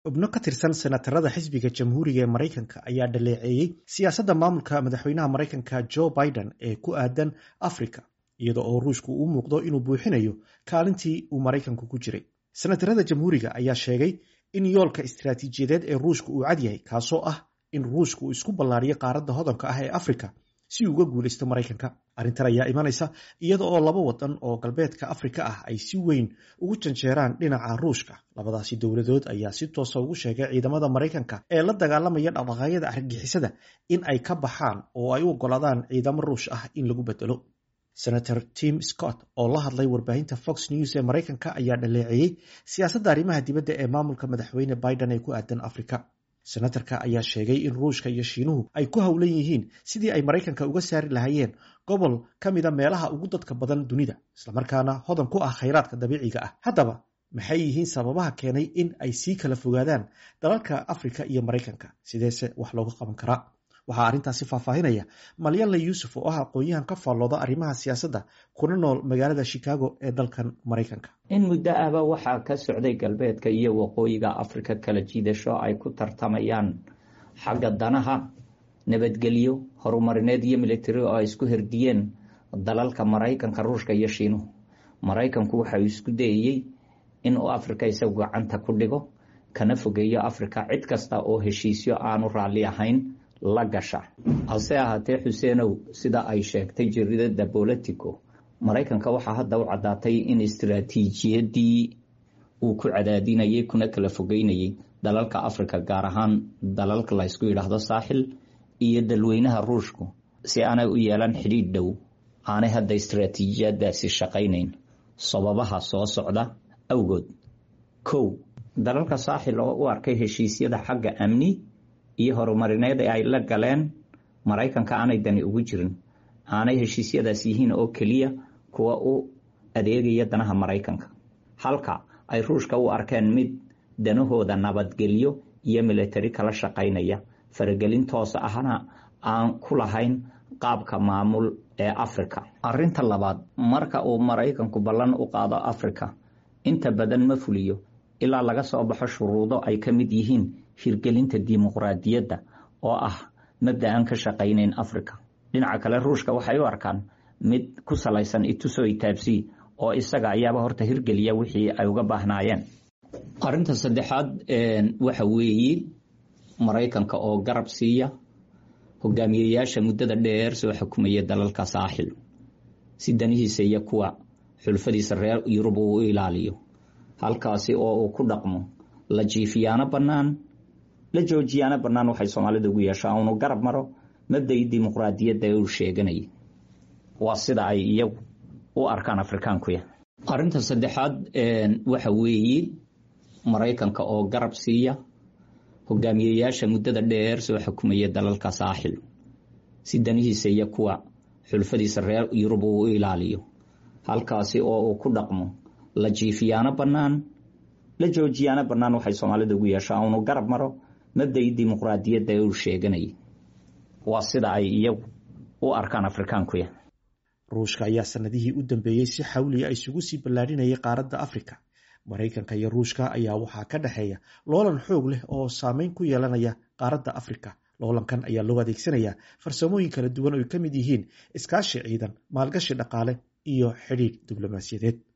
xubno ka tirsan senatarada xisbiga jamhuuriga ee maraykanka ayaa dhaleeceeyey siyaasadda maamulka madaxweynaha maraykanka joe biden ee ku aadan africa iyada oo ruushku uu muuqdo inuu buuxinayo kaalintii uu maraykanku ku jiray senatarada jamhuuriga ayaa sheegay in yoolka istaraatiijiyadeed ee ruushka uu cad yahay kaasoo ah in ruushka uu isku ballaariyo qaaradda hodanka ah ee africa si uu uga guulaysto maraykanka arrintan ayaa imanaysa iyada oo laba wadan oo galbeedka afrika ah ay si weyn ugu janjeeraan dhinaca ruushka labadaasi dowladood ayaa si toosa ugu sheegay ciidamada maraykanka ee la dagaalamaya dhaqdhaqaaqyada argagixisada in ay ka baxaan oo ay u ogolaadaan ciidamo ruush ah in lagu bedelo senator tim scott oo la hadlay warbaahinta fox news ee maraykanka ayaa dhaleeceeyey siyaasadda arrimaha dibadda ee maamulka madaxweyne biden ee ku aadan afrika senatarka ayaa sheegay in ruushka iyo shiinuhu ay ku howlan yihiin sidii ay maraykanka uga saari lahaayeen gobol ka mida meelaha ugu dadka badan dunida islamarkaana hodan ku ah khayraadka dabiiciga ah haddaba maxay yihiin sababaha keenay in ay sii kala fogaadaan dalalka afrika iyo maraykanka sideese wax looga qaban karaa waxaa arrintaasi faahfaahinaya malyanle yuusuf oo ah aqoon-yahan ka faallooda arrimaha siyaasadda kuna nool magaalada chicago ee dalkan maraykanka in muddo ahba waxaa ka socday galbeedka iyo waqooyiga afrika kala jiidasho ay ku tartamayaan xagga danaha nabadgelyo horumarineed iyo militari oo ay isku herdiyeen dalalka maraykanka ruushka iyo shiinuhu maraykanku waxa uu isku dayayey inuu afrika isagu gacanta ku dhigo kana fogeeyo afrika cid kasta oo heshiisyo aanu raalli ahayn la gasha hase ahaatee xuseenow sida ay sheegtay jaridada bolitico maraykanka waxaa hadda u caddaatay in istaraatiijiyadii uu ku cadaadinayay kuna kala fogeynayay dalalka afrika gaar ahaan dalalka laysku yidhaahdo saaxil iyo dalweynaha ruushku si aanay u yeelan xidhiidh dhow aanay hadda istaraatiijiyadaasi shaqaynayn sababaha soo socda awgood kow dalalka saaxil oo u arkay heshiisyada xagga amni iyo horumarineed ee ay la galeen maraykanka aanay dani ugu jirin aanay heshiisyadaas yihiin oo keliya kuwa u adeegaya danaha maraykanka halka ay ruushka u arkeen mid danahooda nabadgelyo iyo militari kala shaqaynaya faragelin toos ahna aan ku lahayn qaabka maamul ee afrika arinta labaad marka uu maraykanku ballan u qaado afrika inta badan ma fuliyo ilaa laga soo baxo shuruudo ay ka mid yihiin hirgelinta dimuqraadiyadda oo ah mabda aan ka shaqaynayn africa dhinaca kale ruushka waxay u arkaan mid ku salaysan ituso itaabsi oo isaga ayaaba horta hirgeliya wixii ay uga baahnaayeen arinta saddexaad waxa weeye maraykanka oo garab siiya hogaamiyeyaasha muddada dheer soo xukumaya dalalka saaxil si danihiisa iyo kuwa xulfadiisa reer yurub uu u ilaaliyo halkaasi oo uu ku dhaqmo la jiifiyaano bannaan la joojiyaano bannaan waxay soomaalida ugu yeeshaa unu garab maro mabdai dimuqraadiyadda uu sheeganayay waa sida ay iyagu u arkaan afrikaankuya arinta saddexaad waxa weeye maraykanka oo garab siiya hogaamiyeyaasha muddada dheer soo xukumaya dalalka saaxil si danihiisa iyo kuwa xulfadiisa reer yurub uu u ilaaliyo halkaasi oo uu ku dhaqmo la jiifiyaano bannaan la joojiyaano bannaan waxay soomaalida ugu yeeshaa unu garab maro mabdai dimuqraadiyadda uu sheeganayay waa sida ay iyagu u arkaan afrikaankuya ruushka ayaa sanadihii u dambeeyey si xawliya isugu sii ballaadhinayay qaaradda afrika maraykanka iyo ruushka ayaa waxaa ka dhexeeya loolan xoog leh oo saameyn ku yeelanaya qaaradda afrika loolankan ayaa loo adeegsanayaa farsamooyin kala duwan oo ay ka mid yihiin iskaashi ciidan maalgashi dhaqaale iyo xidhiidh diblomaasiyadeed